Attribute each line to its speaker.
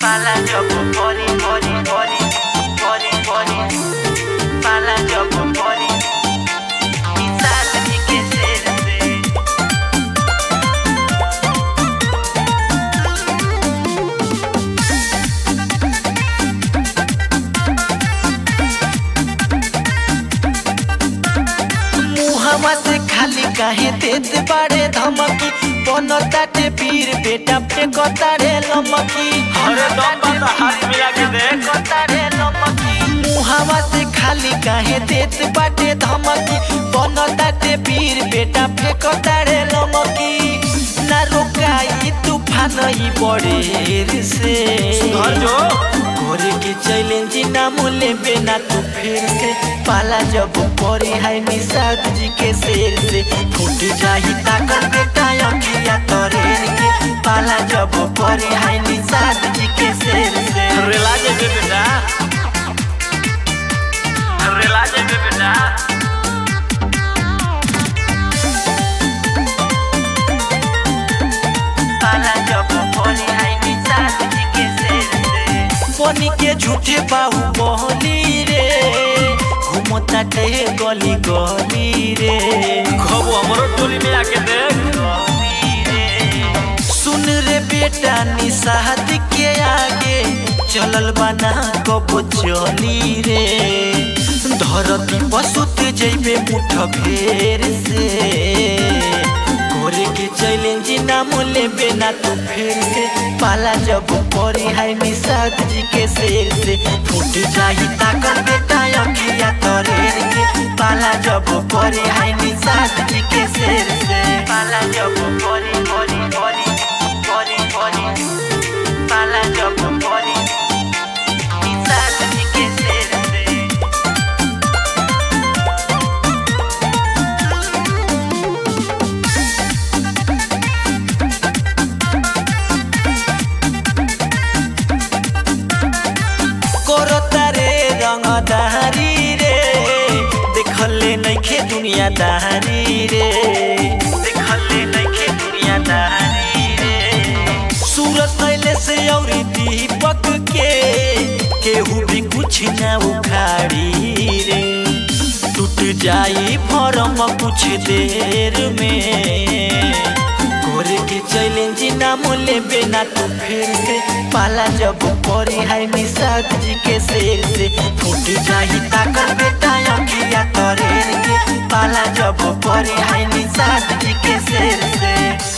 Speaker 1: Pala jopo pori pori pori pori pori Pala jopo pori Quizás ni que serse मुहवा से खाली काहे देत बाड़े धमकी बनताटे पीर बेटा पे कतारे लमकी
Speaker 2: अरे दम बता, हाथ मिला के देख।
Speaker 1: कतारे लमकी मुहवा से खाली काहे देत बाटे धमकी बनताटे पीर बेटा पे कतारे लमकी ना रोकाई तूफान ही बड़े से
Speaker 2: सुधर जो
Speaker 1: करे के चैलेंज ना मोले बेना तू फिर से पाला जब परी है निषाद जी के शेर से फूट जाही ताकत बेटा अखिया तोरेर के पाला जब परी है निषाद जी के शेर से
Speaker 2: रेला जेबे बेटा रेला जेबे बेटा
Speaker 1: पाला जब परी है निषाद जी के शेर से बनी के झूठे बाहु बहली रे घूमता टे गली गली रे
Speaker 2: खबो हमरो टोली में आके देख
Speaker 1: सुन रे बेटा निषाद के आगे चलल बना कबो चली रे धरती पसुत जैबे मुठ भेर से करे के चैलेंज ना मोले बेना तू फिर से पाला जब परी है निषाद जी के शेर से फूट जाही ताकत बेटा अखिया तोरेर के पाला जब परी है निषाद जी के शेर से पाला जब परी परी परी परी परी पाला जब परी निषाद जी के शेर से करतारे रंगदारी रे देखले नइखे दुनियादारी रे देखले नइखे दुनियादारी रे सूरत कैले से औरी दीपक के केहू भी कुछ ना उखाड़ी रे टूट जाई फरम कुछ देर में करे के चैलेंज ना मोले बेना तू फिर से पाला जब परी है निषाद जी के शेर से फूट जाही ताकत बेटा अखिया तोरेर के पाला जब परी है निषाद जी के शेर से